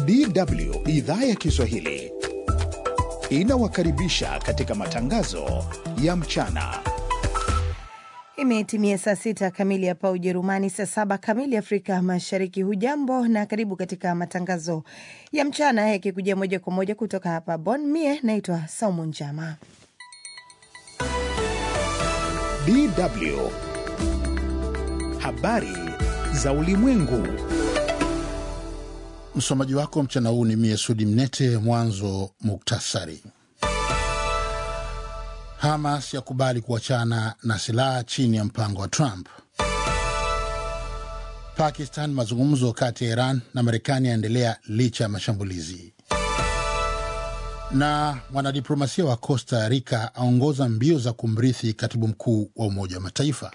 DW idhaa ya Kiswahili inawakaribisha katika matangazo ya mchana. Imetimia saa sita kamili hapa Ujerumani, saa saba kamili Afrika Mashariki. Hujambo na karibu katika matangazo ya mchana yakikujia moja kwa moja kutoka hapa Bonn. Mie naitwa Saumu Njama. DW habari za ulimwengu. Msomaji wako mchana huu ni mie Sudi Mnete. Mwanzo muktasari. Hamas yakubali kuachana na silaha chini ya mpango wa Trump. Pakistan, mazungumzo kati ya Iran na Marekani yaendelea licha ya mashambulizi. Na mwanadiplomasia wa Costa Rica aongoza mbio za kumrithi katibu mkuu wa Umoja wa Mataifa.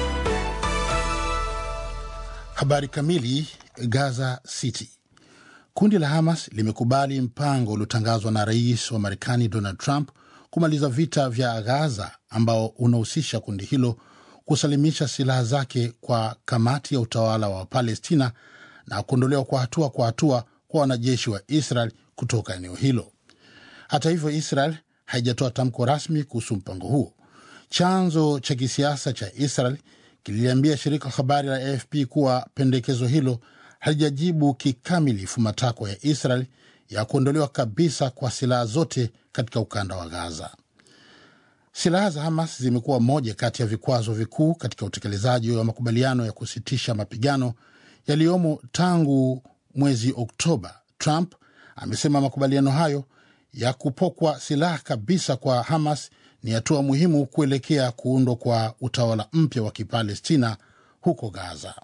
Habari kamili. Gaza City. Kundi la Hamas limekubali mpango uliotangazwa na rais wa Marekani Donald Trump kumaliza vita vya Gaza ambao unahusisha kundi hilo kusalimisha silaha zake kwa kamati ya utawala wa Palestina na kuondolewa kwa hatua kwa hatua kwa wanajeshi wa Israel kutoka eneo hilo. Hata hivyo, Israel haijatoa tamko rasmi kuhusu mpango huo. Chanzo cha kisiasa cha Israel kililiambia shirika la habari la AFP kuwa pendekezo hilo halijajibu kikamilifu matakwa ya Israel ya kuondolewa kabisa kwa silaha zote katika ukanda wa Gaza. Silaha za Hamas zimekuwa moja kati ya vikwazo vikuu katika utekelezaji wa makubaliano ya kusitisha mapigano yaliyomo tangu mwezi Oktoba. Trump amesema makubaliano hayo ya kupokwa silaha kabisa kwa Hamas ni hatua muhimu kuelekea kuundwa kwa utawala mpya wa Kipalestina huko Gaza.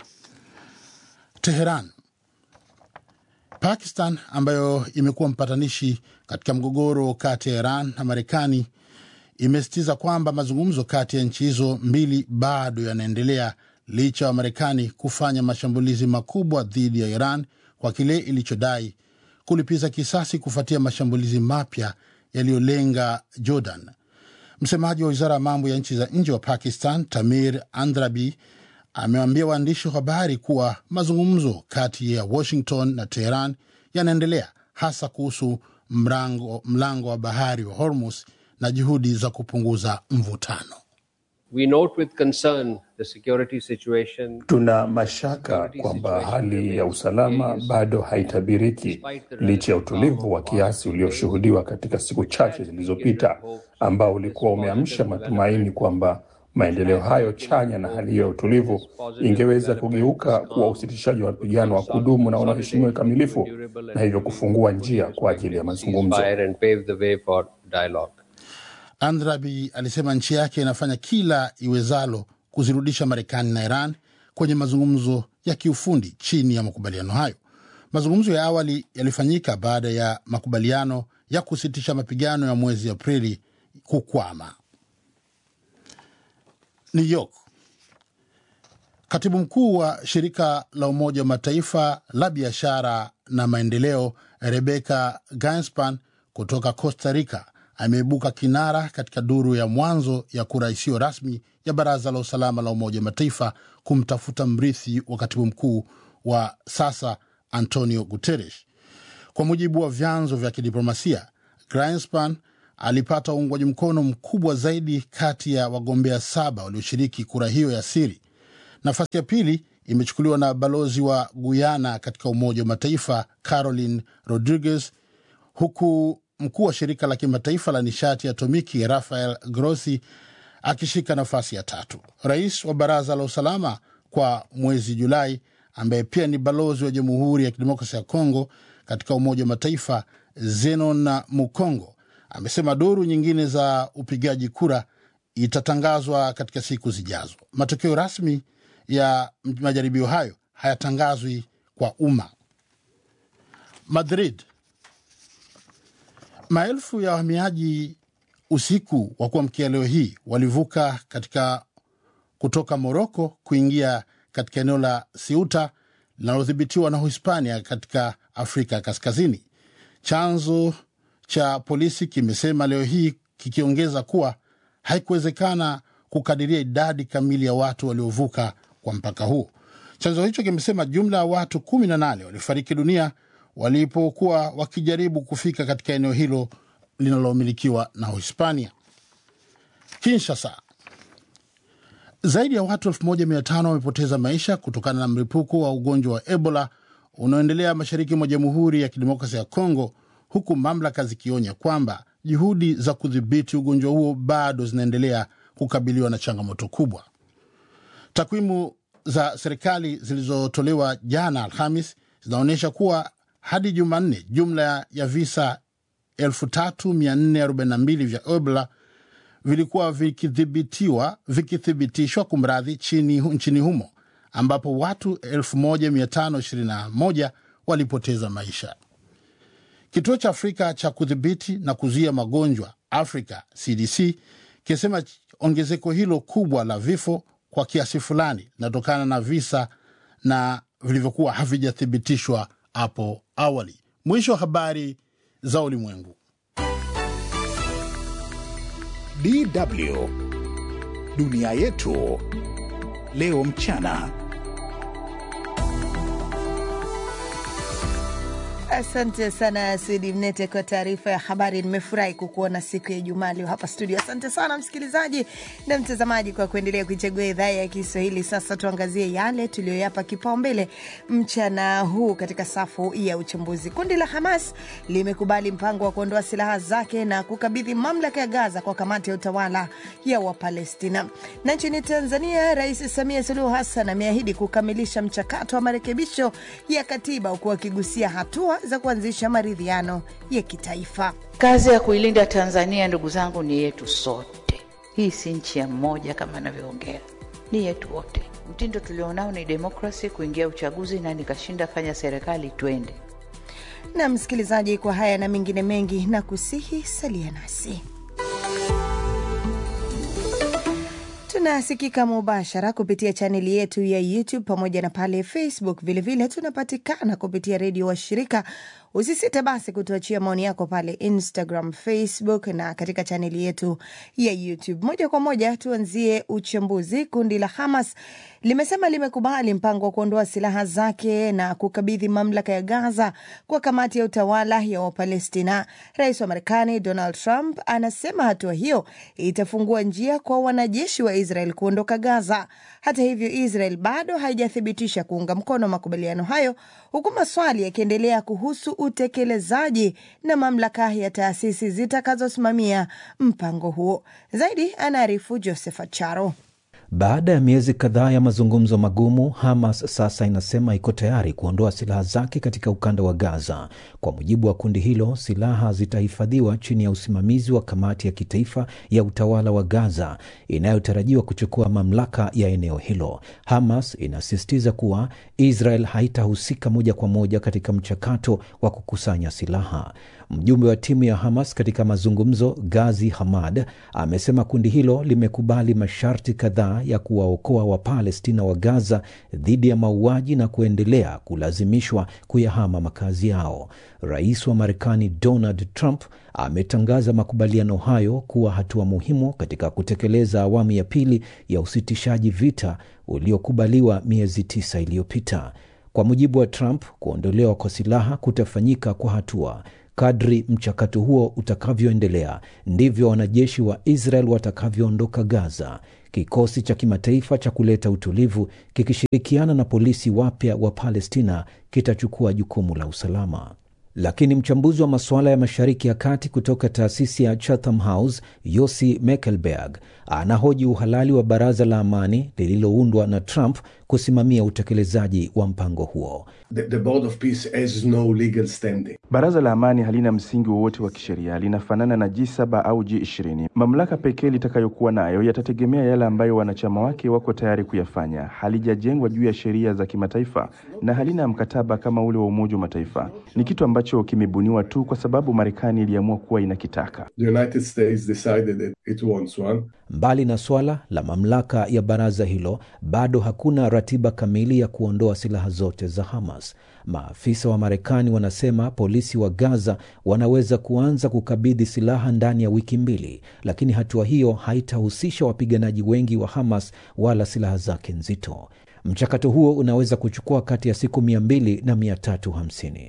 Teheran. Pakistan ambayo imekuwa mpatanishi katika mgogoro kati ya Iran na Marekani imesisitiza kwamba mazungumzo kati ya nchi hizo mbili bado yanaendelea licha ya Marekani kufanya mashambulizi makubwa dhidi ya Iran kwa kile ilichodai kulipiza kisasi kufuatia mashambulizi mapya yaliyolenga Jordan. Msemaji wa wizara ya mambo ya nchi za nje wa Pakistan, Tamir Andrabi, amewaambia waandishi wa habari kuwa mazungumzo kati ya Washington na Teheran yanaendelea hasa kuhusu mlango, mlango wa bahari wa Hormuz na juhudi za kupunguza mvutano. We note with concern the security situation. Tuna mashaka kwamba hali ya usalama bado haitabiriki licha ya utulivu wa kiasi ulioshuhudiwa katika siku chache zilizopita, ambao ulikuwa umeamsha matumaini kwamba maendeleo hayo chanya na hali hiyo ya utulivu ingeweza kugeuka kuwa usitishaji wa mapigano wa kudumu na unaoheshimiwa kikamilifu, na hivyo kufungua njia kwa ajili ya mazungumzo. Andrabi alisema nchi yake inafanya kila iwezalo kuzirudisha Marekani na Iran kwenye mazungumzo ya kiufundi chini ya makubaliano hayo. Mazungumzo ya awali yalifanyika baada ya makubaliano ya kusitisha mapigano ya mwezi Aprili kukwama. New York. Katibu mkuu wa shirika la Umoja wa Mataifa la biashara na maendeleo Rebecca Gainspan kutoka Costa Rica ameibuka kinara katika duru ya mwanzo ya kura isiyo rasmi ya Baraza la Usalama la Umoja wa Mataifa kumtafuta mrithi wa katibu mkuu wa sasa Antonio Guterres. Kwa mujibu wa vyanzo vya kidiplomasia, Gainspan alipata uungwaji mkono mkubwa zaidi kati ya wagombea saba walioshiriki kura hiyo ya siri. Nafasi ya pili imechukuliwa na balozi wa Guyana katika Umoja wa Mataifa Caroline Rodriguez, huku mkuu wa shirika la kimataifa la nishati ya atomiki Rafael Grossi akishika nafasi ya tatu. Rais wa Baraza la Usalama kwa mwezi Julai, ambaye pia ni balozi wa Jamhuri ya Kidemokrasia ya Kongo katika Umoja wa Mataifa Zenon Mukongo amesema duru nyingine za upigaji kura itatangazwa katika siku zijazo. Matokeo rasmi ya majaribio hayo hayatangazwi kwa umma. Madrid. Maelfu ya wahamiaji usiku wa kuamkia leo hii walivuka katika kutoka Moroko kuingia katika eneo la Siuta linalodhibitiwa na Uhispania katika Afrika ya Kaskazini. Chanzo cha polisi kimesema leo hii kikiongeza kuwa haikuwezekana kukadiria idadi kamili ya watu waliovuka kwa mpaka huo. Chanzo hicho kimesema jumla ya watu kumi na nane walifariki dunia walipokuwa wakijaribu kufika katika eneo hilo linalomilikiwa na Uhispania. Kinshasa, zaidi ya watu 1500 wamepoteza maisha kutokana na mlipuko wa ugonjwa wa Ebola unaoendelea mashariki mwa Jamhuri ya Kidemokrasia ya Kongo, huku mamlaka zikionya kwamba juhudi za kudhibiti ugonjwa huo bado zinaendelea kukabiliwa na changamoto kubwa. Takwimu za serikali zilizotolewa jana Alhamis zinaonyesha kuwa hadi Jumanne jumla ya visa 3442 vya Ebola vilikuwa vikithibitiwa vikithibitishwa kumradhi chini nchini humo ambapo watu 1521 walipoteza maisha. Kituo cha Afrika cha kudhibiti na kuzuia magonjwa Africa CDC kinasema ongezeko hilo kubwa la vifo kwa kiasi fulani linatokana na visa na vilivyokuwa havijathibitishwa hapo awali. Mwisho wa habari za ulimwengu. DW dunia yetu leo mchana. Asante sana Sidi Mnete kwa taarifa ya habari. Nimefurahi kukuona siku ya Ijumaa leo hapa studio. Asante sana msikilizaji na mtazamaji kwa kuendelea kuichagua idhaa ya Kiswahili. Sasa tuangazie yale tuliyoyapa kipaumbele mchana huu katika safu ya uchambuzi. Kundi la Hamas limekubali mpango wa kuondoa silaha zake na kukabidhi mamlaka ya Gaza kwa kamati ya utawala ya Wapalestina. Na nchini Tanzania, Rais Samia Suluhu Hassan ameahidi kukamilisha mchakato wa marekebisho ya katiba huku akigusia hatua za kuanzisha maridhiano ya kitaifa. Kazi ya kuilinda Tanzania, ndugu zangu, ni yetu sote. Hii si nchi ya mmoja kama anavyoongea, ni yetu wote. Mtindo tulionao ni demokrasi, kuingia uchaguzi na nikashinda, fanya serikali, twende. Na msikilizaji, kwa haya na mengine mengi, na kusihi salia nasi. Tunasikika mubashara kupitia chaneli yetu ya YouTube pamoja na pale Facebook. Vilevile tunapatikana kupitia redio wa shirika. Usisite basi kutuachia maoni yako pale Instagram, Facebook na katika chaneli yetu ya YouTube. Moja kwa moja tuanzie uchambuzi. Kundi la Hamas limesema limekubali mpango wa kuondoa silaha zake na kukabidhi mamlaka ya Gaza kwa kamati ya utawala ya Wapalestina. Rais wa Marekani Donald Trump anasema hatua hiyo itafungua njia kwa wanajeshi wa Israel kuondoka Gaza. Hata hivyo, Israel bado haijathibitisha kuunga mkono makubaliano hayo, huku maswali yakiendelea kuhusu utekelezaji na mamlaka ya taasisi zitakazosimamia mpango huo. Zaidi anaarifu Joseph Charo. Baada ya miezi kadhaa ya mazungumzo magumu, Hamas sasa inasema iko tayari kuondoa silaha zake katika ukanda wa Gaza. Kwa mujibu wa kundi hilo, silaha zitahifadhiwa chini ya usimamizi wa kamati ya kitaifa ya utawala wa Gaza inayotarajiwa kuchukua mamlaka ya eneo hilo. Hamas inasisitiza kuwa Israel haitahusika moja kwa moja katika mchakato wa kukusanya silaha. Mjumbe wa timu ya Hamas katika mazungumzo, Gazi Hamad, amesema kundi hilo limekubali masharti kadhaa ya kuwaokoa Wapalestina wa Gaza dhidi ya mauaji na kuendelea kulazimishwa kuyahama makazi yao. Rais wa Marekani Donald Trump ametangaza makubaliano hayo kuwa hatua muhimu katika kutekeleza awamu ya pili ya usitishaji vita uliokubaliwa miezi tisa iliyopita. Kwa mujibu wa Trump, kuondolewa kwa silaha kutafanyika kwa hatua. Kadri mchakato huo utakavyoendelea ndivyo wanajeshi wa Israel watakavyoondoka Gaza. Kikosi cha kimataifa cha kuleta utulivu kikishirikiana na polisi wapya wa Palestina kitachukua jukumu la usalama. Lakini mchambuzi wa masuala ya Mashariki ya Kati kutoka taasisi ya Chatham House, Yossi Mekelberg, anahoji uhalali wa baraza la amani lililoundwa na Trump kusimamia utekelezaji wa mpango huo. The, the Board of Peace has no legal standing. Baraza la amani halina msingi wowote wa kisheria, linafanana na G7 au G20. Mamlaka pekee litakayokuwa nayo yatategemea yale ambayo wanachama wake wako tayari kuyafanya. Halijajengwa juu ya sheria za kimataifa na halina mkataba kama ule wa Umoja wa Mataifa. Ni kitu ambacho kimebuniwa tu kwa sababu Marekani iliamua kuwa inakitaka. The United States decided that it wants one. Mbali na swala la mamlaka ya baraza hilo, bado hakuna ratiba kamili ya kuondoa silaha zote za Hamas. Maafisa wa Marekani wanasema polisi wa Gaza wanaweza kuanza kukabidhi silaha ndani ya wiki mbili, lakini hatua hiyo haitahusisha wapiganaji wengi wa Hamas wala silaha zake nzito. Mchakato huo unaweza kuchukua kati ya siku mia mbili na mia tatu hamsini.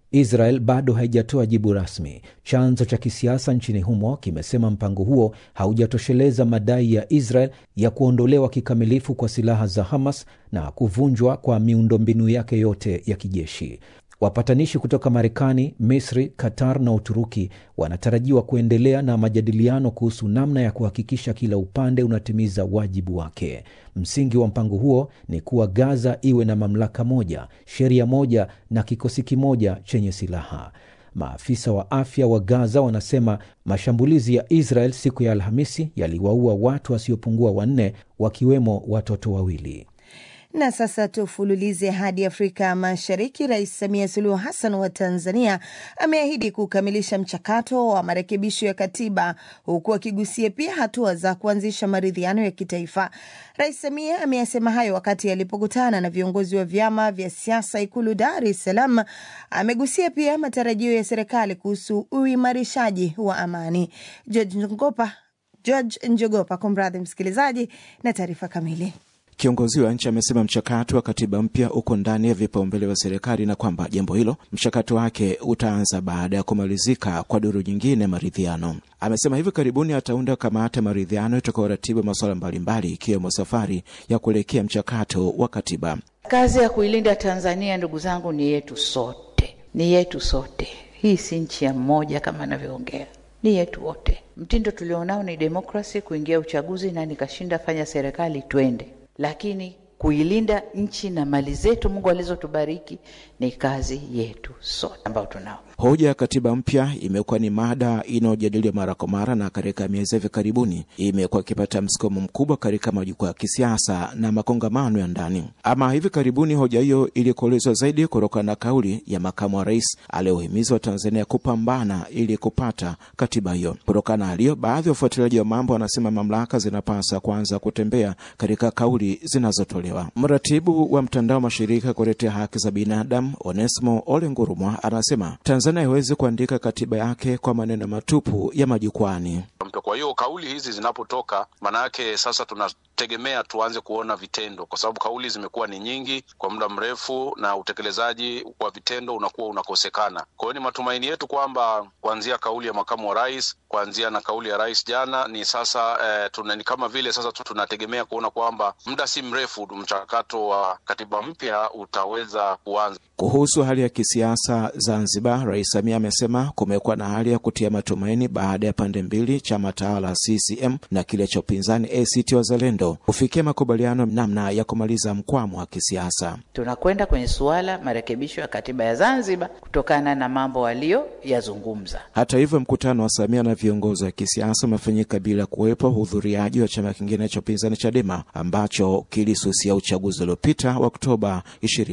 Israel bado haijatoa jibu rasmi. Chanzo cha kisiasa nchini humo kimesema mpango huo haujatosheleza madai ya Israel ya kuondolewa kikamilifu kwa silaha za Hamas na kuvunjwa kwa miundombinu yake yote ya kijeshi. Wapatanishi kutoka Marekani, Misri, Qatar na Uturuki wanatarajiwa kuendelea na majadiliano kuhusu namna ya kuhakikisha kila upande unatimiza wajibu wake. Msingi wa mpango huo ni kuwa Gaza iwe na mamlaka moja, sheria moja na kikosi kimoja chenye silaha. Maafisa wa afya wa Gaza wanasema mashambulizi ya Israel siku ya Alhamisi yaliwaua watu wasiopungua wanne, wakiwemo watoto wawili. Na sasa tufululize hadi Afrika Mashariki. Rais Samia Suluhu Hassan wa Tanzania ameahidi kukamilisha mchakato wa marekebisho ya katiba huku akigusia pia hatua za kuanzisha maridhiano ya kitaifa. Rais Samia ameyasema hayo wakati alipokutana na viongozi wa vyama vya siasa Ikulu Dar es Salaam. Amegusia pia matarajio ya serikali kuhusu uimarishaji wa amani. George Njogopa, George Njogopa, kumradhi msikilizaji, na taarifa kamili. Kiongozi wa nchi amesema mchakato wa katiba mpya uko ndani ya vipaumbele vya serikali na kwamba jambo hilo mchakato wake utaanza baada ya kumalizika kwa duru nyingine maridhiano. Amesema hivi karibuni ataunda kamati ya maridhiano itakayoratibu masuala mbalimbali ikiwemo safari ya kuelekea mchakato wa katiba. Kazi ya kuilinda Tanzania, ndugu zangu, ni yetu sote, ni yetu sote. Hii si nchi ya mmoja kama anavyoongea, ni yetu wote. Mtindo tulionao ni demokrasi, kuingia uchaguzi na nikashinda, fanya serikali, twende lakini kuilinda nchi na mali zetu Mungu alizotubariki ni kazi yetu sote ambao tunao. Hoja ya katiba mpya imekuwa ni mada inayojadiliwa mara kwa mara, na katika miezi hivi karibuni imekuwa ikipata msukumo mkubwa katika majukwaa ya kisiasa na makongamano ya ndani. Ama hivi karibuni hoja hiyo ilikuelezwa zaidi kutokana na kauli ya makamu wa rais aliyohimiza Watanzania kupambana ili kupata katiba hiyo. Kutokana na haliyo, baadhi ya wafuatiliaji wa mambo wanasema mamlaka zinapasa kuanza kutembea katika kauli zinazotolewa. Mratibu wa mtandao wa mashirika kutetea haki za binadamu Onesmo Ole Ngurumwa anasema Tanzania haiwezi kuandika katiba yake kwa maneno matupu ya majukwani. Kwa hiyo kauli hizi zinapotoka, maanayake sasa tunategemea tuanze kuona vitendo, kwa sababu kauli zimekuwa ni nyingi kwa muda mrefu na utekelezaji wa vitendo unakuwa unakosekana. Kwa hiyo ni matumaini yetu kwamba kuanzia kauli ya makamu wa rais, kuanzia na kauli ya rais jana, ni sasa eh, tuna, ni kama vile sasa tunategemea kuona kwamba muda si mrefu mchakato wa katiba mpya utaweza kuanza. Kuhusu hali ya kisiasa Zanzibar, Rais Samia amesema kumekuwa na hali ya kutia matumaini baada ya pande mbili, chama tawala CCM na kile cha upinzani ACT Wazalendo, kufikia makubaliano namna ya kumaliza mkwamo wa kisiasa. Tunakwenda kwenye suala marekebisho ya katiba ya Zanzibar kutokana na mambo aliyoyazungumza. Hata hivyo, mkutano wa Samia na viongozi wa kisiasa umefanyika bila kuwepo uhudhuriaji wa chama kingine cha upinzani Chadema ambacho kilisusia uchaguzi uliopita wa Oktoba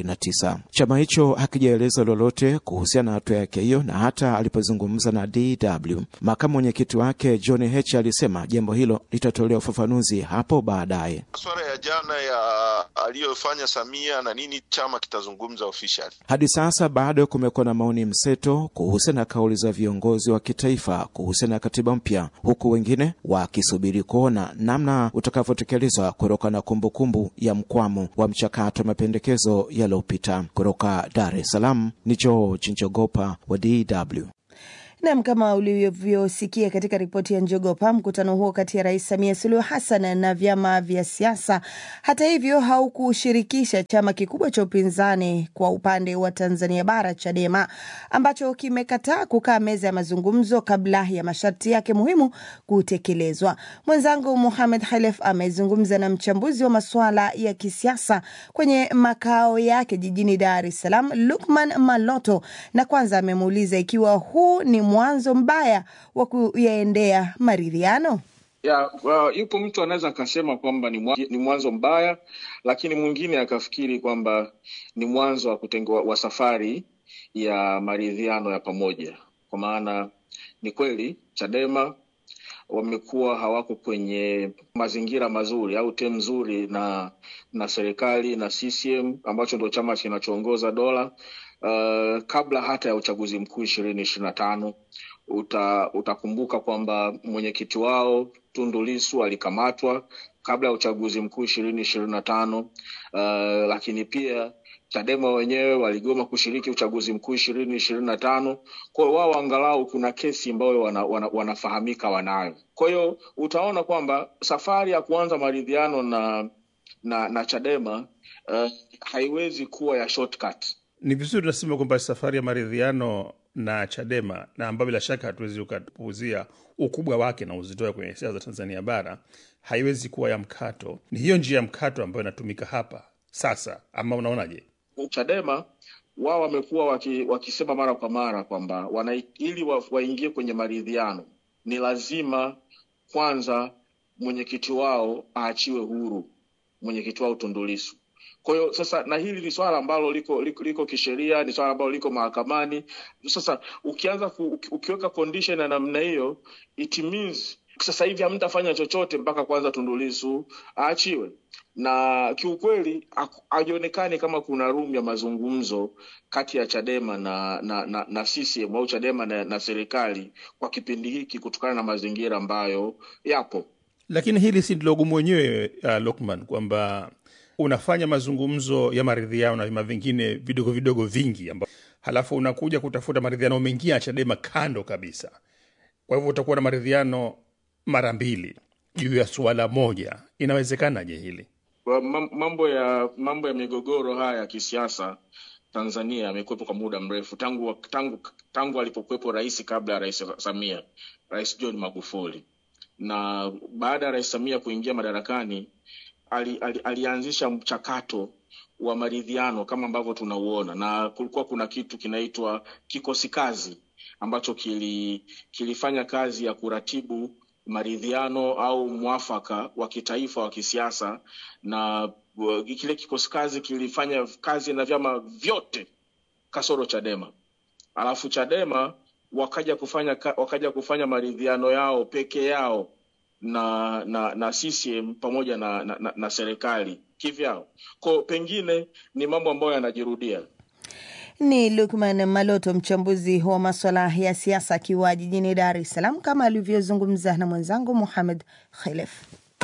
29. Chama hicho hakijaeleza lolote kuhusiana na hatua yake hiyo, na hata alipozungumza na DW makamu mwenyekiti wake John Heche alisema jambo hilo litatolewa ufafanuzi hapo baadaye. Masuala ya jana ya aliyofanya Samia na nini, chama kitazungumza officially. Hadi sasa bado kumekuwa na maoni mseto kuhusiana na kauli za viongozi wa kitaifa kuhusiana na katiba mpya, huku wengine wakisubiri kuona namna utakavyotekelezwa kutokana na kumbukumbu ya mkwamo wa mchakato wa mapendekezo yaliyopita. Kutoka Dar es Salaam ni George Njogopa wa DW. Nam, kama ulivyosikia katika ripoti ya Njogopa, mkutano huo kati ya Rais Samia Suluhu Hassan na vyama vya siasa, hata hivyo, haukushirikisha chama kikubwa cha upinzani kwa upande wa Tanzania Bara, Chadema, ambacho kimekataa kukaa meza ya mazungumzo kabla ya masharti yake muhimu kutekelezwa. Mwenzangu Muhamed Khalef amezungumza na mchambuzi wa masuala ya kisiasa kwenye makao yake jijini Dar es Salaam, Lukman Maloto, na kwanza amemuuliza ikiwa huu ni mwanzo mbaya wa kuyaendea maridhiano. Ya, well, yupo mtu anaweza akasema kwamba ni, mwa, ni mwanzo mbaya, lakini mwingine akafikiri kwamba ni mwanzo wa kutengwa wa safari ya maridhiano ya pamoja, kwa maana ni kweli Chadema wamekuwa hawako kwenye mazingira mazuri au tem nzuri na na serikali na CCM ambacho ndio chama kinachoongoza dola uh, kabla hata ya uchaguzi mkuu ishirini ishirini na tano uta, utakumbuka kwamba mwenyekiti wao Tundu Lissu alikamatwa kabla ya uchaguzi mkuu ishirini ishirini na tano uh, lakini pia Chadema wenyewe waligoma kushiriki uchaguzi mkuu ishirini ishirini na tano. Kwa hiyo wao angalau kuna kesi ambayo wana, wana, wanafahamika wanayo. Kwa hiyo utaona kwamba safari ya kuanza maridhiano na na, na Chadema uh, haiwezi kuwa ya shortcut. Ni vizuri tunasema kwamba safari ya maridhiano na Chadema na ambayo bila shaka hatuwezi ukapuuzia ukubwa wake na uzito wake kwenye siasa za Tanzania bara haiwezi kuwa ya mkato. Ni hiyo njia ya mkato ambayo inatumika hapa sasa, ama unaonaje? Chadema wao wamekuwa waki, wakisema mara kwa mara kwamba wana ili wa, waingie kwenye maridhiano ni lazima kwanza mwenyekiti wao aachiwe huru, mwenyekiti wao Tundu Lissu. Kwa hiyo sasa, na hili ni swala ambalo liko, liko, liko kisheria, ni swala ambalo liko mahakamani. Sasa ukianza ku, ukiweka condition ya namna hiyo, it means sasa hivi hamtafanya chochote mpaka kwanza Tundu Lissu aachiwe na kiukweli haionekani kama kuna room ya mazungumzo kati ya Chadema na na, na, na CCM au Chadema na, na serikali kwa kipindi hiki kutokana na mazingira ambayo yapo. Lakini hili si ndilo gumu wenyewe, uh, Lokman, kwamba unafanya mazungumzo ya maridhiano na vyama vingine vidogo vidogo vingi amba, halafu unakuja kutafuta maridhiano mengine ya Chadema kando kabisa. Kwa hivyo utakuwa na maridhiano mara mbili juu ya suala moja. Inawezekanaje hili? Mambo ya mambo ya migogoro haya ya kisiasa Tanzania yamekuwepo kwa muda mrefu tangu tangu tangu alipokuwepo rais kabla ya rais Samia, Rais John Magufuli, na baada ya rais Samia kuingia madarakani ali, ali, alianzisha mchakato wa maridhiano kama ambavyo tunauona, na kulikuwa kuna kitu kinaitwa kikosi kazi ambacho kili, kilifanya kazi ya kuratibu maridhiano au mwafaka wa kitaifa wa kisiasa, na uh, kile kikosi kazi kilifanya kazi na vyama vyote kasoro Chadema. Alafu Chadema wakaja kufanya wakaja kufanya maridhiano yao peke yao na na na CCM pamoja na, na, na, na serikali kivyao. Kwa pengine ni mambo ambayo yanajirudia. Ni Lukman Maloto, mchambuzi wa maswala ya siasa akiwa jijini Dar es Salaam, kama alivyozungumza na mwenzangu Muhamed Khelef.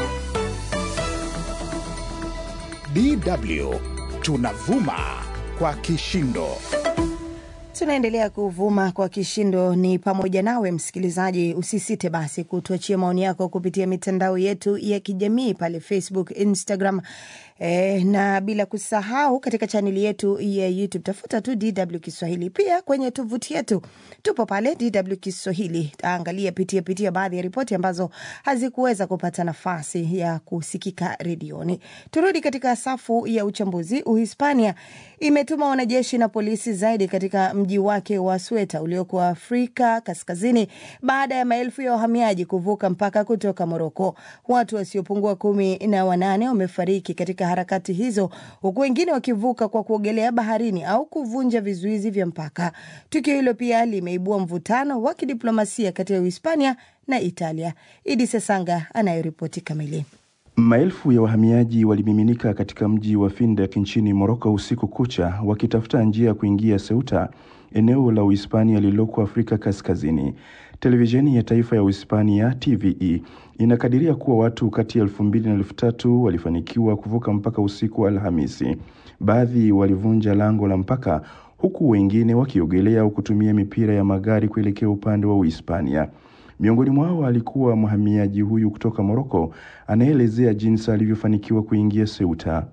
DW tunavuma kwa kishindo. Tunaendelea kuvuma kwa kishindo, ni pamoja nawe msikilizaji. Usisite basi kutuachia maoni yako kupitia mitandao yetu ya kijamii pale Facebook, Instagram e, na bila kusahau katika chaneli yetu ya YouTube, tafuta tu DW Kiswahili. Pia kwenye tovuti yetu tupo pale DW Kiswahili. Angalia, pitia pitia baadhi ya ripoti ambazo hazikuweza kupata nafasi ya kusikika redioni. Turudi katika safu ya uchambuzi. Uhispania imetuma wanajeshi na polisi zaidi katika mji wake wa Sweta ulioko Afrika Kaskazini baada ya maelfu ya wahamiaji kuvuka mpaka kutoka Moroko. Watu wasiopungua kumi na wanane wamefariki katika harakati hizo, huku wengine wakivuka kwa kuogelea baharini au kuvunja vizuizi vya mpaka. Tukio hilo pia limeibua mvutano wa kidiplomasia kati ya Uhispania na Italia. Idi Sesanga anayoripoti kamili. Maelfu ya wahamiaji walimiminika katika mji wa Findek nchini Moroko usiku kucha wakitafuta njia ya kuingia Ceuta, eneo la Uhispania lililoko Afrika Kaskazini. Televisheni ya taifa ya Uhispania TVE inakadiria kuwa watu kati ya elfu mbili na elfu tatu walifanikiwa kuvuka mpaka usiku wa Alhamisi. Baadhi walivunja lango la mpaka, huku wengine wakiogelea au kutumia mipira ya magari kuelekea upande wa Uhispania. Miongoni mwao alikuwa mhamiaji huyu kutoka Moroko anayeelezea jinsi alivyofanikiwa kuingia Ceuta.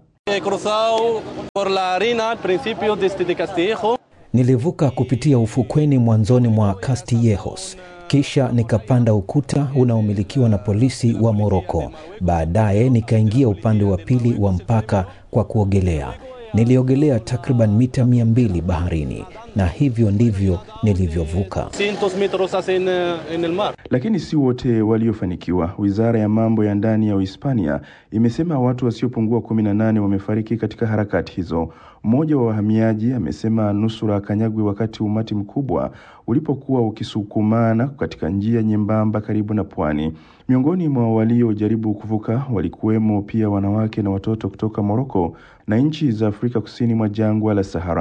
Nilivuka kupitia ufukweni mwanzoni mwa Castillejos, kisha nikapanda ukuta unaomilikiwa na polisi wa Moroko. Baadaye nikaingia upande wa pili wa mpaka kwa kuogelea. Niliogelea takriban mita mia mbili baharini na hivyo ndivyo nilivyovuka. Lakini si wote waliofanikiwa. Wizara ya mambo ya ndani ya Uhispania imesema watu wasiopungua kumi na nane wamefariki katika harakati hizo. Mmoja wa wahamiaji amesema nusura akanyagwe wakati umati mkubwa ulipokuwa ukisukumana katika njia nyembamba karibu na pwani. Miongoni mwa waliojaribu kuvuka walikuwemo pia wanawake na watoto kutoka Moroko na nchi za Afrika kusini mwa jangwa la Sahara.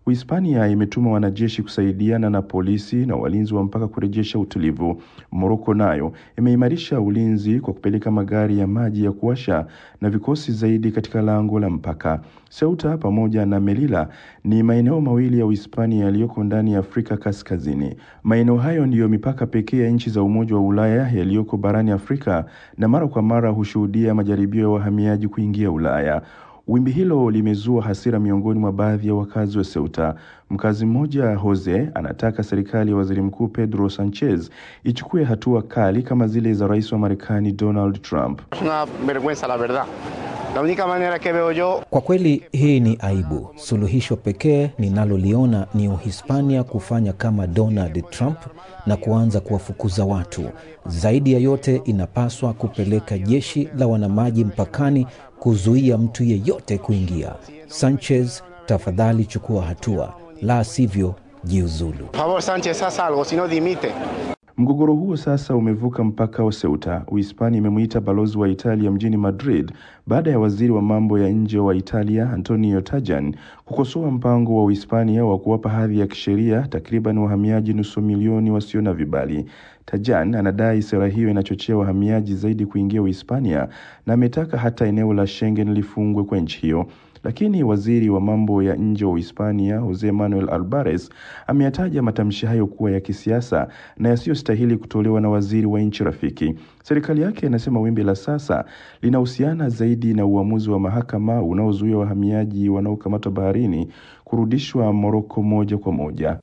Uhispania imetuma wanajeshi kusaidiana na polisi na walinzi wa mpaka kurejesha utulivu. Moroko nayo imeimarisha ulinzi kwa kupeleka magari ya maji ya kuwasha na vikosi zaidi katika lango la mpaka. Ceuta pamoja na Melilla ni maeneo mawili ya Uhispania yaliyoko ndani ya Afrika Kaskazini. Maeneo hayo ndiyo mipaka pekee ya nchi za Umoja wa Ulaya yaliyoko barani Afrika na mara kwa mara hushuhudia majaribio ya wahamiaji kuingia Ulaya. Wimbi hilo limezua hasira miongoni mwa baadhi ya wakazi wa Ceuta. Mkazi mmoja Jose anataka serikali ya waziri mkuu Pedro Sanchez ichukue hatua kali kama zile za rais wa Marekani Donald Trump. Una vergüenza la verdad. La única manera que veo yo Kwa kweli hii ni aibu. Suluhisho pekee ninaloliona ni Uhispania kufanya kama Donald Trump na kuanza kuwafukuza watu. Zaidi ya yote, inapaswa kupeleka jeshi la wanamaji mpakani kuzuia mtu yeyote kuingia. Sanchez, tafadhali chukua hatua, la sivyo jiuzulu. Por favor, Sánchez, haz algo, si no dimite. Mgogoro huo sasa umevuka mpaka wa Ceuta. Uhispania imemwita balozi wa Italia mjini Madrid baada ya waziri wa mambo ya nje wa Italia Antonio Tajani kukosoa mpango wa Uhispania wa kuwapa hadhi ya kisheria takriban wahamiaji nusu milioni wasio na vibali. Tajan anadai sera hiyo inachochea wahamiaji zaidi kuingia Uhispania na ametaka hata eneo la Schengen lifungwe kwa nchi hiyo. Lakini waziri wa mambo ya nje wa Uhispania Jose Manuel Albares ameyataja matamshi hayo kuwa ya kisiasa na yasiyostahili kutolewa na waziri wa nchi rafiki. Serikali yake inasema wimbi la sasa linahusiana zaidi na uamuzi wa mahakama unaozuia wahamiaji wanaokamatwa baharini kurudishwa Moroko moja kwa moja.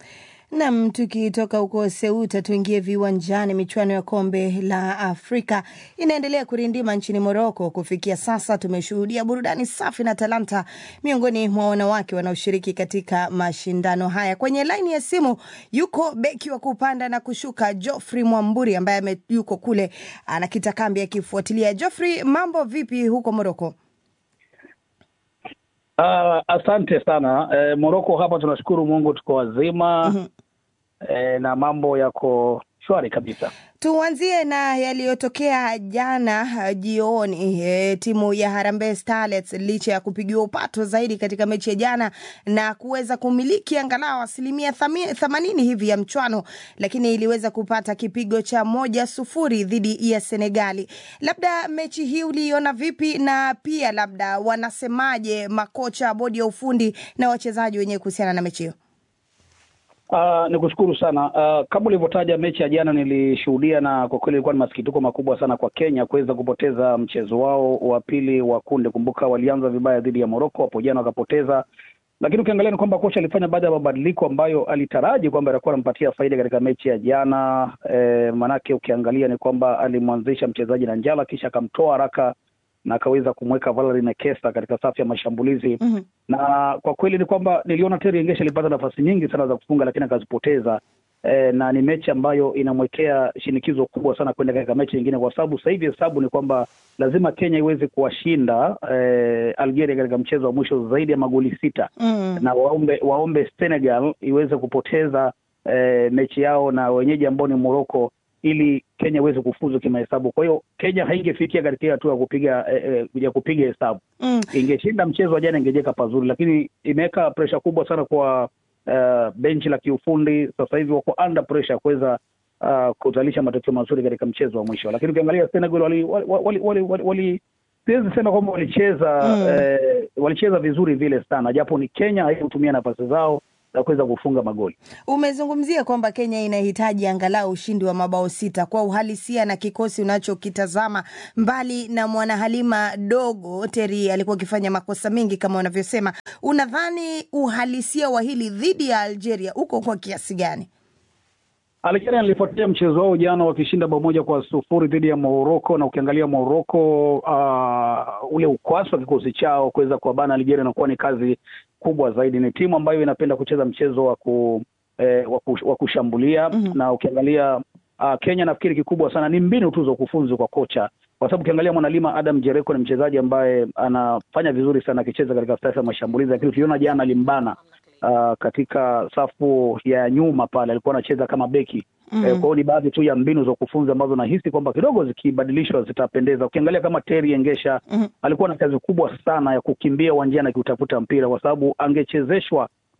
Nam, tukitoka huko Seuta tuingie viwanjani. Michuano ya kombe la Afrika inaendelea kurindima nchini Moroko. Kufikia sasa tumeshuhudia burudani safi na talanta miongoni mwa wanawake wanaoshiriki katika mashindano haya. Kwenye laini ya simu yuko beki wa kupanda na kushuka Geoffrey Mwamburi ambaye ame- yuko kule anakita kambi akifuatilia. Geoffrey, mambo vipi huko Moroko? Uh, asante sana eh, Moroko hapa tunashukuru Mungu tuko wazima eh, na mambo yako shwari kabisa. Tuanzie na yaliyotokea jana uh, jioni. E, timu ya Harambee Starlets licha ya kupigiwa upato zaidi katika mechi ya jana na kuweza kumiliki angalau asilimia thami- themanini hivi ya mchwano, lakini iliweza kupata kipigo cha moja sufuri dhidi ya Senegali. Labda mechi hii uliiona vipi, na pia labda wanasemaje makocha, bodi ya ufundi na wachezaji wenyewe kuhusiana na mechi hiyo? Uh, ni kushukuru sana uh, kama ulivyotaja mechi ya jana nilishuhudia, na kwa kweli ilikuwa ni masikitiko makubwa sana kwa Kenya kuweza kupoteza mchezo wao wa pili wa kundi. Kumbuka walianza vibaya dhidi ya Moroko hapo jana wakapoteza, lakini ukiangalia ni kwamba kocha alifanya baadhi ya mabadiliko ambayo alitaraji kwamba atakuwa anampatia faida katika mechi ya jana. E, manake ukiangalia ni kwamba alimwanzisha mchezaji na Njala kisha akamtoa haraka na akaweza kumweka Valerie Nekesa katika safu ya mashambulizi Mhm. na kwa kweli ni kwamba niliona Terry Engesha alipata nafasi nyingi sana za kufunga lakini akazipoteza. E, na ni mechi ambayo inamwekea shinikizo kubwa sana kwenda katika mechi nyingine, kwa sababu sasa hivi hesabu ni kwamba lazima Kenya iweze kuwashinda e, Algeria katika mchezo wa mwisho zaidi ya magoli sita Mm. na waombe waombe Senegal iweze kupoteza e, mechi yao na wenyeji ambao ni Morocco ili Kenya iweze kufuzu kimahesabu. Kwa hiyo Kenya haingefikia katika hiyo hatua ya kupiga e, e, ya kupiga hesabu Mm. ingeshinda mchezo wa jana ingejeka pazuri, lakini imeweka presha kubwa sana kwa uh, benchi la kiufundi. Sasa hivi wako under pressure kuweza uh, kuzalisha matokeo mazuri katika mchezo wa mwisho, lakini ukiangalia Senegal wali, wali, wali, wali, wali, wali siwezi sema kwamba walicheza Mm. eh, walicheza vizuri vile sana, japo ni Kenya haikutumia nafasi zao za kuweza kufunga magoli. Umezungumzia kwamba Kenya inahitaji angalau ushindi wa mabao sita. Kwa uhalisia na kikosi unachokitazama, mbali na mwanahalima dogo Teri alikuwa akifanya makosa mengi kama wanavyosema, unadhani uhalisia wa hili dhidi ya Algeria uko kwa kiasi gani? Algeria nilifuatia mchezo wao jana wakishinda bao moja kwa sufuri dhidi ya Morocco, na ukiangalia Morocco uh, ule ukwasi wa kikosi chao kuweza kuwabana Algeria inakuwa ni kazi kubwa zaidi. Ni timu ambayo inapenda kucheza mchezo wa ku, eh, wa ku- wa kushambulia na ukiangalia uh, Kenya nafikiri kikubwa sana ni mbinu tu za ukufunzi kwa kocha, kwa sababu ukiangalia mwanalima Adam Jereko ni mchezaji ambaye anafanya vizuri sana akicheza katika safu ya mashambulizi, lakini ukiona jana alimbana uh, katika safu ya nyuma pale alikuwa anacheza kama beki Mhm. Eh, kwa hiyo ni baadhi tu ya mbinu za ukufunzi ambazo nahisi kwamba kidogo zikibadilishwa zitapendeza. Ukiangalia kama Terry Engesha Mhm. alikuwa na kazi kubwa sana ya kukimbia uwanjani akiutafuta mpira, kwa sababu angechezeshwa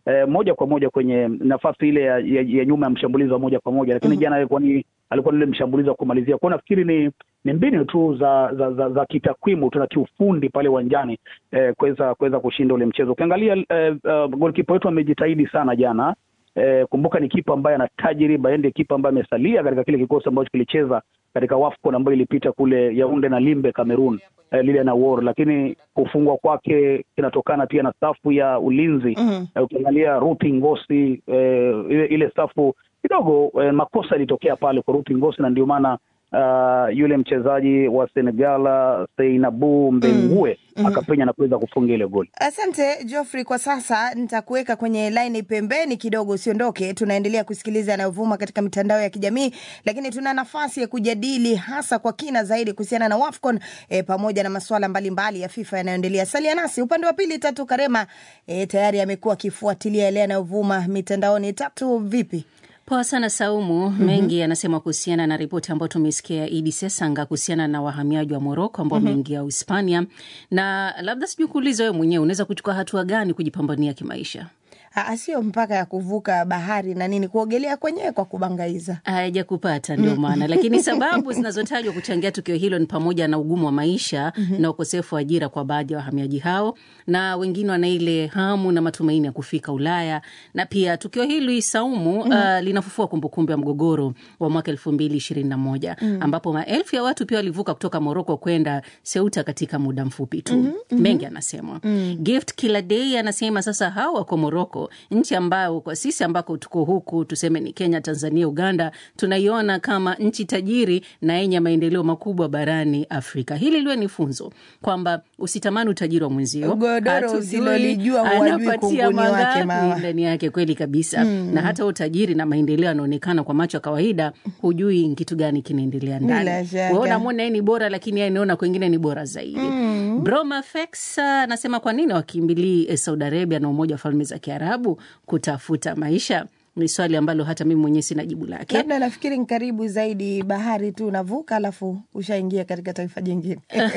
eh, moja kwa moja kwenye nafasi ile ya, ya, ya nyuma ya mshambulizi wa moja kwa moja, lakini jana alikuwa ni alikuwa ni yule mshambulizi wa kumalizia. Kwa hiyo nafikiri ni ni mbinu tu za za, za, za kitakwimu tu na kiufundi pale uwanjani eh, kuweza kuweza kushinda ule mchezo. Ukiangalia eh, uh, golkipa wetu amejitahidi sana jana. Eh, kumbuka ni kipa ambaye ana tajriba, yeye ndiye kipa ambaye amesalia katika kile kikosi ambacho kilicheza katika WAFCON ambayo ilipita kule Yaunde na Limbe Cameroon, eh, lile na War, lakini kufungwa kwake kinatokana pia na safu ya ulinzi Mhm. eh, ukiangalia Ruth Ngosi eh, ile, ile safu kidogo eh, makosa yalitokea pale kwa Ruth Ngosi na ndio maana uh, yule mchezaji wa Senegal Seinabu Mbengue Mhm. akapenya na kuweza kufunga ile goli. Asante Geoffrey, kwa sasa nitakuweka kwenye laini pembeni kidogo, usiondoke. Tunaendelea kusikiliza yanayovuma katika mitandao ya kijamii, lakini tuna nafasi ya kujadili hasa kwa kina zaidi kuhusiana na WAFCON e, pamoja na masuala mbalimbali ya FIFA yanayoendelea. Salia nasi upande wa pili. Tatu Karema e, tayari amekuwa akifuatilia yale yanayovuma mitandaoni. Tatu, vipi? Poa sana Saumu. Mhm. Mengi yanasema kuhusiana na ripoti ambayo tumesikia ya Idi Sesanga kuhusiana na wahamiaji wa Moroko ambao Mhm. wameingia Uhispania, na labda sijui kuuliza wewe mwenyewe unaweza kuchukua hatua gani kujipambania kimaisha? Ah, Sio mpaka ya kuvuka bahari na nini, kuogelea kwenyewe kwa kubangaiza hayajakupata ndio Mm. maana lakini sababu zinazotajwa kuchangia tukio hilo ni pamoja na ugumu wa maisha Mhm. na ukosefu wa ajira kwa baadhi ya wahamiaji hao na wengine wana ile hamu na matumaini ya kufika ulaya na pia tukio hili saumu Mhm. uh, linafufua kumbukumbu ya mgogoro wa mwaka elfu mbili ishirini na moja Mm. ambapo maelfu ya watu pia walivuka kutoka moroko kwenda seuta katika muda mfupi tu Mhm, mhm. mengi anasemwa Mm. gift kila day anasema sasa hao wako moroko nchi ambayo kwa sisi ambako tuko huku tuseme ni kenya tanzania uganda tunaiona kama nchi tajiri na yenye maendeleo makubwa barani afrika hili liwe ni funzo kwamba usitamani utajiri wa mwenzio Godoro Hatujui usilolijua huwajui anapatia kunguni wake mangapi mawa. ndani yake kweli kabisa Mm. na hata utajiri na maendeleo yanaonekana kwa macho ya kawaida hujui ni kitu gani kinaendelea Bila ndani shaka. Wewe unamwona yeye ni bora lakini yeye anaona kwengine ni bora zaidi Mm. Broma Fex anasema kwa nini wakimbilii eh, Saudi Arabia na Umoja wa Falme za Kiarabu kutafuta maisha? Ni swali ambalo hata mimi mwenyewe sina jibu lake. labda nafikiri ni karibu zaidi bahari tu unavuka alafu ushaingia katika taifa jingine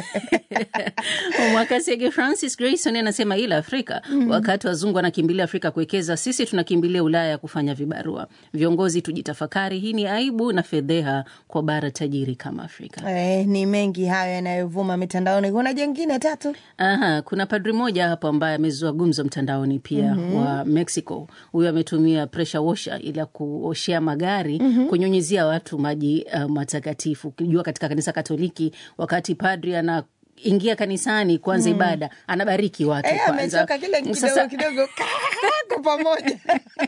Mwakasege Francis Grayson anasema ila Afrika Mhm. wakati wazungu wanakimbilia Afrika kuwekeza, sisi tunakimbilia Ulaya kufanya vibarua. Viongozi tujitafakari, hii ni aibu na fedheha kwa bara tajiri kama Afrika. eh, ni mengi hayo yanayovuma mitandaoni kuna jengine tatu Aha, kuna padri mmoja hapo ambaye amezua gumzo mtandaoni pia Mhm. wa Mexico. Huyu ametumia pressure washer ili ya kuoshea magari Mhm. kunyunyizia watu maji uh, matakatifu. Ukijua katika kanisa Katoliki wakati padri ana ingia kanisani kuanza Mm. ibada anabariki watu eh, kwanza. ametoka kile kidogo Sasa- kidogo kwa pamoja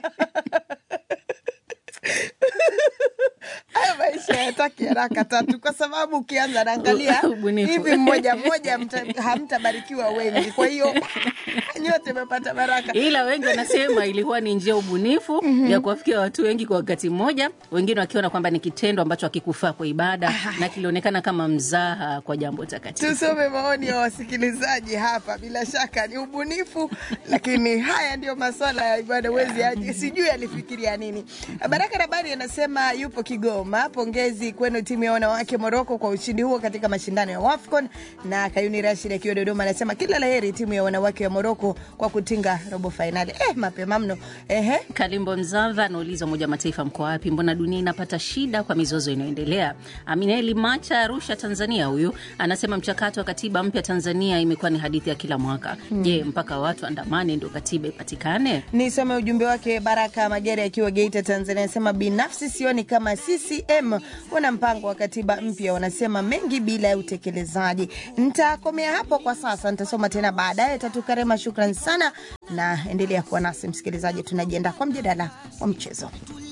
haya maisha yataki haraka tatu kwa sababu ukianza naangalia Ubunifu. hivi mmoja mmoja mta- hamtabarikiwa wengi kwa hiyo nyote mepata baraka ila wengi wanasema ilikuwa ni njia ubunifu ya kuwafikia watu wengi kwa wakati mmoja, wengine wakiona kwamba ni kitendo ambacho hakikufaa kwa ibada na kilionekana kama mzaha kwa jambo takatifu. tusome maoni ya wasikilizaji hapa. Bila shaka ni ubunifu, lakini haya ndio maswala ya ibada. Wezi aje, sijui alifikiria nini. Baraka Rabani anasema yupo Kigoma. Pongezi kwenu timu ya wanawake Moroko kwa ushindi huo katika mashindano ya WAFCON. Na Kayuni Rashid akiwa Dodoma anasema kila laheri timu ya wanawake wa Moroko kwa kutinga robo fainali. Eh, mapema mno. Ehe. Kalimbo Mzava anauliza Umoja wa Mataifa mko wapi? Mbona dunia inapata shida kwa mizozo inayoendelea? Amineli Macha, Arusha, Tanzania, huyu anasema mchakato wa katiba mpya Tanzania imekuwa ni hadithi ya kila mwaka. Hmm. Je, mpaka watu andamane ndio katiba ipatikane? Nisome ujumbe wake. Baraka Magere akiwa Geita, Tanzania, anasema binafsi sioni kama CCM wana mpango wa katiba mpya, wanasema mengi bila ya utekelezaji. Nitakomea hapo kwa sasa, nitasoma tena baadaye. Tatu Karema, shukran sana na endelea kuwa nasi msikilizaji, tunajiandaa kwa mjadala wa mchezo.